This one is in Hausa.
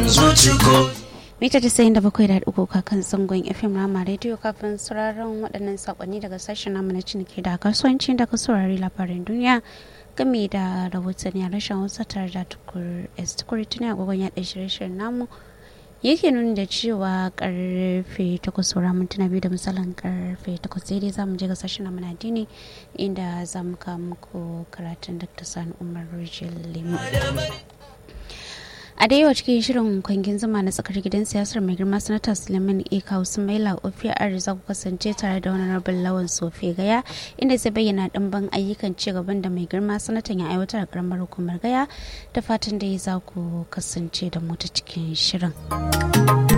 mita tasa'in da bakwai da uku kakan zangon fm rama rediyo kafin sauraron waɗannan saƙonni daga sashen namu na ciniki da kasuwanci da saurari labarin duniya game da rahotanni a rashin hausa tare da tukur tukur tuni agogon yaɗa shirye-shiryen namu yake nuni da cewa karfe takwas saura mintuna biyu da misalin karfe takwas daidai za mu je ga sashen namu na dini inda za mu kawo muku karatun dr sani umar rijiyar lemu a da yawa cikin shirin kwangin zama na tsakar gidan siyasar mai girma sanata suleiman eka maila ofiya za ku kasance tare da wani rabin lawan sofe gaya inda zai bayyana ɗimbin ayyukan ci gaban da mai girma sanatan ya aiwatar a karamar hukumar gaya da fatan da ya za ku kasance da mu ta cikin shirin.